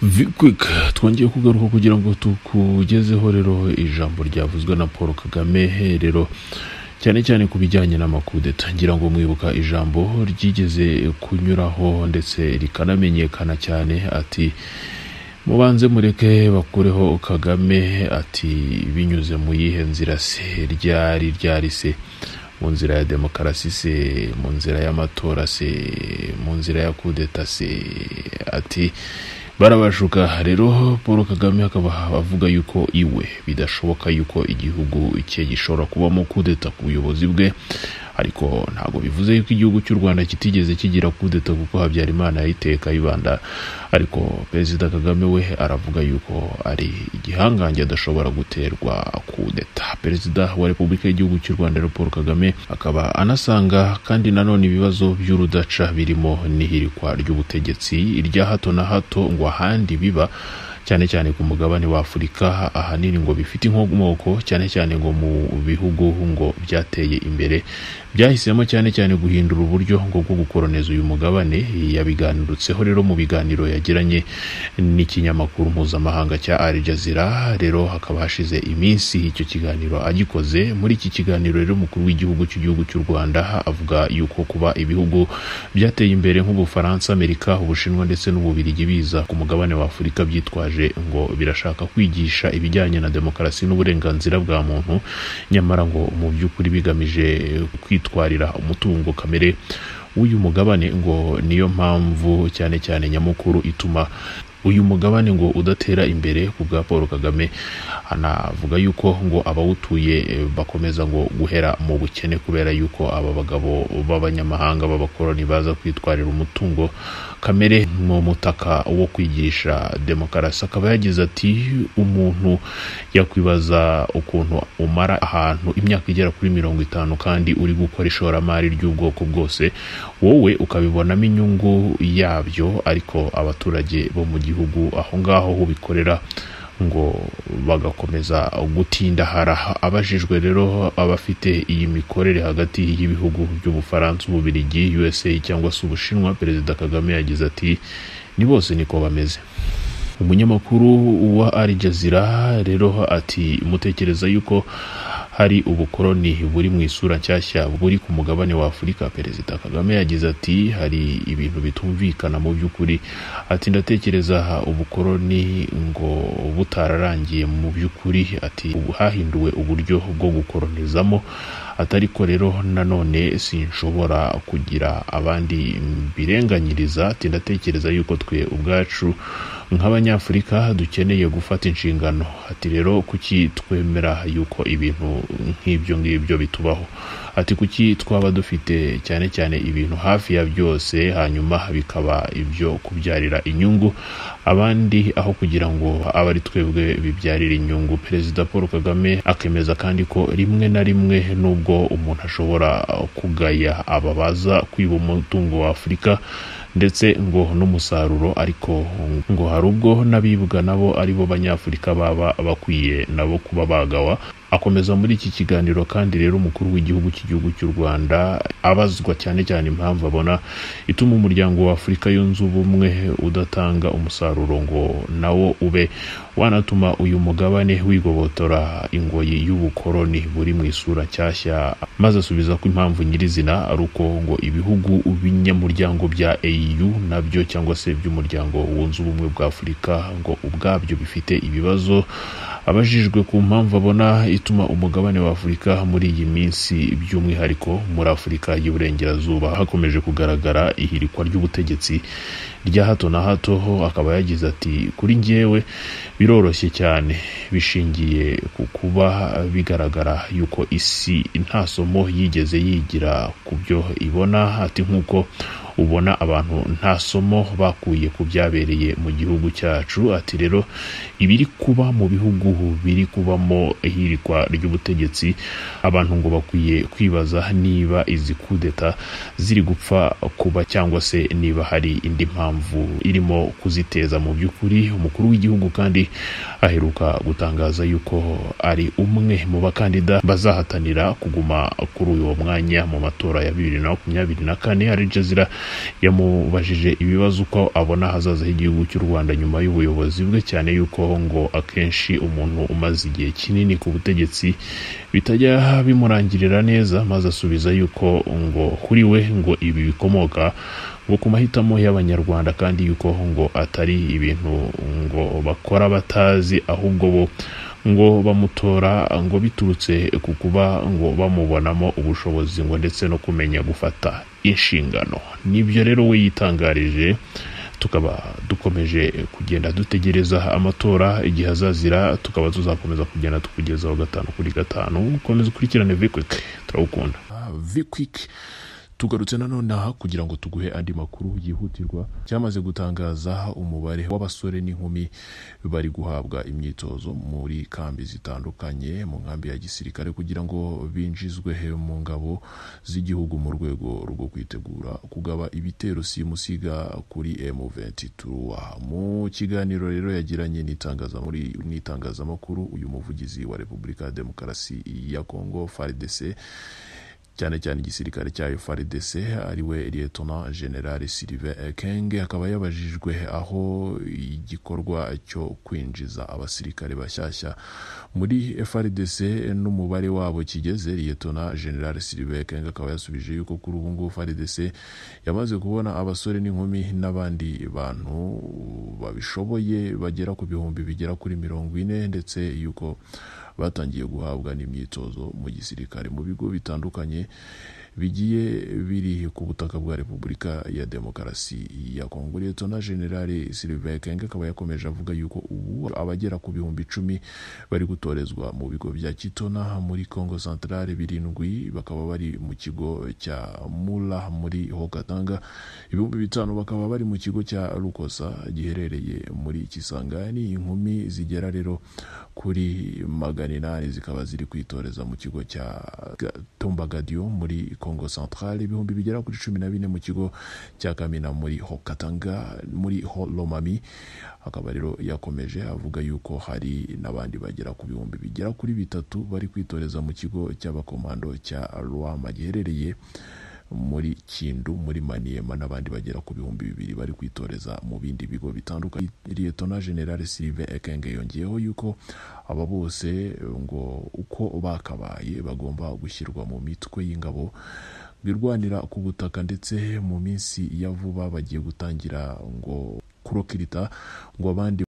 vikwika twongeye kugaruka kugira ngo tukugezeho rero ijambo ryavuzwe na paul kagame rero cyane cyane ku bijyanye n'amakudeta ngira ngo mwibuka ijambo ryigeze kunyuraho ndetse rikanamenyekana cyane ati mubanze mureke bakureho kagame ati binyuze mu yihe nzira se ryari ryari se mu nzira ya demokarasi se mu nzira y'amatora se mu nzira ya kudeta se ati barabashuka rero paul kagame akaba avuga yuko iwe bidashoboka yuko igihugu cye gishobora kubamo kudeta ku buyobozi bwe ariko ntabwo bivuze yuko igihugu cy'u rwanda kitigeze kigira kudeta kuko habyarimana yayiteye kayibanda ariko perezida kagame we aravuga yuko ari igihangange adashobora guterwa kudeta perezida wa repubulika y'igihugu cy'u rwanda rero paul kagame akaba anasanga kandi nanone ibibazo by'urudaca birimo n'ihirikwa ry'ubutegetsi irya hato na hato ngo ahandi biba cyane cyane ku mugabane wa afurika ahanini ngo bifite inkomoko cyane cyane ngo mu bihugu ngo byateye imbere byahisemo cyane cyane guhindura uburyo ngo bwo gukoroneza uyu mugabane yabiganirutseho rero mu biganiro yagiranye n'ikinyamakuru mpuzamahanga cya Al Jazeera rero hakaba hashize iminsi icyo kiganiro agikoze muri iki kiganiro rero umukuru w'igihugu cy'igihugu cy'u Rwanda avuga yuko kuba ibihugu byateye imbere nk'ubufaransa Amerika ubushinwa ndetse n'ububirigi biza ku mugabane wa Afurika byitwaje ngo birashaka kwigisha ibijyanye na demokarasi n'uburenganzira bwa muntu nyamara ngo mu by'ukuri bigamije kwita kwitwarira umutungo kamere w'uyu mugabane ngo niyo mpamvu cyane cyane nyamukuru ituma uyu mugabane ngo udatera imbere ku bwa paul kagame anavuga yuko ngo abawutuye bakomeza ngo guhera mu bukene kubera yuko aba bagabo b'abanyamahanga b'abakoroni baza kwitwarira umutungo kamere mu mutaka wo kwigisha demokarasi akaba yagize ati umuntu yakwibaza ukuntu umara ahantu imyaka igera kuri mirongo itanu kandi uri gukora ishoramari ry'ubwoko bwose wowe ukabibonamo inyungu yabyo ariko abaturage bo mu gihugu aho ngaho ho bikorera ngo bagakomeza gutindahara abajijwe rero abafite iyi mikorere hagati y'ibihugu by'ubufaransa ububirigi usa cyangwa se ubushinwa perezida kagame yagize ati ni bose niko bameze umunyamakuru wa Al Jazeera rero ati mutekereza yuko hari ubukoroni buri mu isura nshyashya buri ku mugabane wa afurika perezida kagame yagize ati hari ibintu bitumvikana mu by'ukuri ati ndatekereza ubukoroni ngo butararangiye mu by'ukuri ati ubu hahinduwe uburyo bwo gukoronizamo atariko rero nanone sinshobora kugira abandi mbirenganyiriza ati ndatekereza yuko twe ubwacu nk'abanyafurika dukeneye gufata inshingano ati rero kuki twemera yuko ibintu nk'ibyo ngibyo bitubaho ati kuki twaba dufite cyane cyane ibintu hafi ya byose hanyuma bikaba ibyo kubyarira inyungu abandi aho kugira ngo abe ari twebwe bibyarira inyungu perezida paul kagame akemeza kandi ko rimwe na rimwe nubwo umuntu ashobora kugaya aba baza kwiba umutungo wa afurika ndetse ngo n'umusaruro ariko ngo hari ubwo n'abibwa nabo aribo banyafurika baba bakwiye nabo kuba bagawa akomeza muri iki kiganiro kandi rero umukuru w'igihugu cy'igihugu cy'u rwanda abazwa cyane cyane impamvu abona ituma umuryango wa afurika yunze ubumwe udatanga umusaruro ngo nawo ube wanatuma uyu mugabane wigobotora ingoyi y'ubukoroni buri mu isura nshyashya maze asubiza ko impamvu nyirizina ari uko ngo ibihugu binyamuryango bya au nabyo cyangwa se by'umuryango wunze ubumwe bwa afurika ngo ubwabyo bifite ibibazo abajijwe ku mpamvu abona ituma umugabane wa afurika muri iyi minsi by'umwihariko muri afurika y'iburengerazuba hakomeje kugaragara ihirikwa ry'ubutegetsi rya hato na hato ho akaba yagize ati kuri njyewe biroroshye cyane bishingiye ku kuba bigaragara yuko isi nta somo yigeze yigira ku byo ibona ati nk'uko ubona abantu nta somo bakuye ku byabereye mu gihugu cyacu ati rero ibiri kuba mu bihugu biri kubamo ihirikwa ry'ubutegetsi abantu ngo bakwiye kwibaza niba izi kudeta ziri gupfa kuba cyangwa se niba hari indi mpamvu irimo kuziteza mu by'ukuri umukuru w'igihugu kandi aheruka gutangaza yuko ari umwe mu bakandida bazahatanira kuguma kuri uwo mwanya mu matora ya bibiri na makumyabiri na kane ari jazira yamubajije ibibazo uko abona ahazaza h'igihugu cy'u rwanda nyuma y'ubuyobozi bwe cyane yuko ngo akenshi umuntu umaze igihe kinini ku butegetsi bitajya bimurangirira neza maze asubiza yuko ngo kuri we ngo ibi bikomoka ngo ku mahitamo y'abanyarwanda kandi yuko ngo atari ibintu ngo bakora batazi ahubwo bo ngo bamutora ngo biturutse ku kuba ngo bamubonamo ubushobozi ngo ndetse no kumenya gufata inshingano nibyo rero we yitangarije tukaba dukomeje kugenda dutegereza amatora igihe azazira tukaba tuzakomeza kugenda tukugezaho gatanu kuri gatanu ukomeza ukurikirane vikwik turawukunda vikwik tugarutse nanone aha kugira ngo tuguhe andi makuru yihutirwa cyamaze gutangaza umubare w'abasore n'inkumi bari guhabwa imyitozo muri kambi zitandukanye mu nkambi ya gisirikare kugira ngo binjizwe mu ngabo z'igihugu mu rwego rwo kwitegura kugaba ibitero simusiga kuri M23 mu kiganiro rero yagiranye n'itangaza muri n'itangazamakuru uyu muvugizi wa Repubulika ya Demokarasi ya Kongo FARDC cyane cyane igisirikare cyayo FARDC ariwe Lieutenant General Sylvain Ekenge akaba yabajijwe aho igikorwa cyo kwinjiza abasirikare bashyashya muri FARDC n'umubare wabo kigeze Lieutenant General Sylvain Ekenge akaba yasubije yuko kuri ubu ngubu FARDC yamaze kubona abasore n'inkumi n'abandi bantu babishoboye bagera ku bihumbi bigera kuri mirongo ine ndetse yuko batangiye guhabwa n'imyitozo mu gisirikare mu bigo bitandukanye bigiye biri ku butaka bwa repubulika ya demokarasi ya kongo na generale sylvain kenge akaba yakomeje avuga yuko ubu abagera ku bihumbi icumi bari gutorezwa mu bigo bya kitona muri kongo centrale birindwi bakaba bari mu kigo cya mura muri hokatanga ibihumbi bitanu bakaba bari mu kigo cya rukosa giherereye muri kisangani inkumi zigera rero kuri magana inani zikaba ziri kwitoreza mu kigo cya tombagadio muri congo centrale ibihumbi bigera kuri cumi na bine mu kigo cya kamina muri hokatanga muri holomami akaba rero yakomeje avuga yuko hari n'abandi bagera ku bihumbi bigera kuri bitatu bari kwitoreza mu kigo cy'abakomando cya rwama giherereye muri kindu muri maniyema n'abandi bagera ku bihumbi bibiri bari kwitoreza mu bindi bigo bitandukanye liyetona generale sirive ekenge yongeyeho yuko aba bose ngo uko bakabaye bagomba gushyirwa mu mitwe y'ingabo birwanira ku butaka ndetse mu minsi ya vuba bagiye gutangira ngo kurokirita ngo abandi